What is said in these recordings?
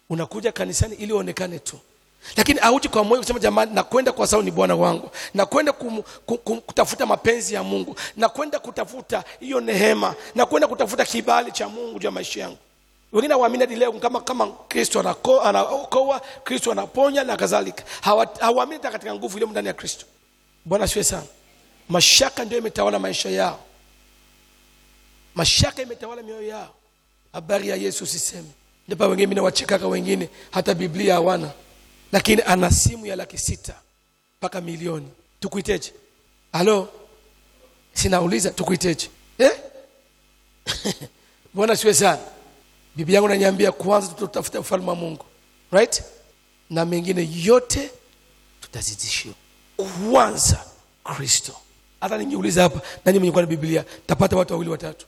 unakuja kanisani ili uonekane tu lakini auji kwa moyo kusema jamani nakwenda kwa sababu ni bwana wangu nakwenda kum, kum, kum, kutafuta mapenzi ya mungu nakwenda kutafuta hiyo nehema nakwenda kutafuta kibali cha mungu juu ya maisha yangu wengine hawaamini hadi leo kama kama kristo anako- anaokoa kristo anaponya na kadhalika Hawa- hawaamini hata katika nguvu iliyo ndani ya kristo bwana siwe sana mashaka ndio imetawala maisha yao mashaka imetawala mioyo yao habari ya yesu siseme ndipo wengine mimi nawachekaka wengine hata biblia hawana lakini ana simu ya laki sita mpaka milioni tukuiteje halo sinauliza tukuiteje eh? bwana siwe sana bibi yangu naniambia kwanza tutafuta ufalme wa mungu right na mengine yote tutazidishiwa kwanza kristo hata ningiuliza hapa nani mwenye kuwa na biblia tapata watu wawili watatu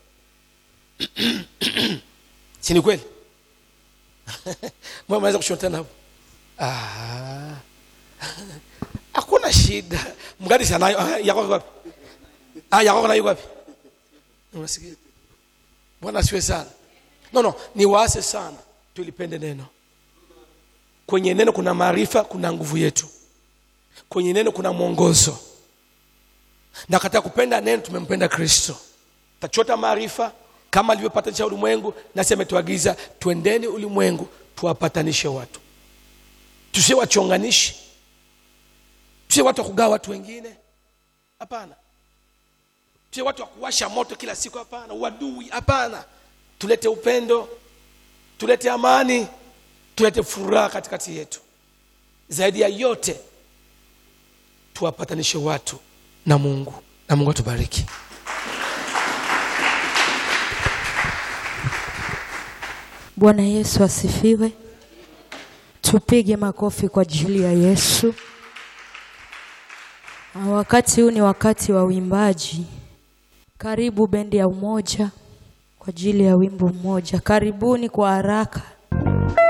si ni kweli mbona mnaweza kushotana hapo Ah. hakuna shida mgadi sanayo Ah, yako iko wapi ah yako nayo wapi unasikia bwana siwe sana no no ni waase sana tulipende neno kwenye neno kuna maarifa kuna nguvu yetu kwenye neno kuna mwongozo na katika kupenda neno tumempenda kristo tachota maarifa kama alivyopatanisha ulimwengu nasi ametuagiza twendeni ulimwengu tuwapatanishe watu tusiwe wachonganishi tusiwe watu wa kugawa watu wengine hapana tusiwe watu wa kuwasha moto kila siku hapana uadui hapana tulete upendo tulete amani tulete furaha katikati yetu zaidi ya yote tuwapatanishe watu na mungu na mungu atubariki Bwana Yesu asifiwe. Tupige makofi kwa ajili ya Yesu. Ah, Wakati huu ni wakati wa uimbaji. Karibu bendi ya Umoja kwa ajili ya wimbo mmoja. Karibuni kwa haraka.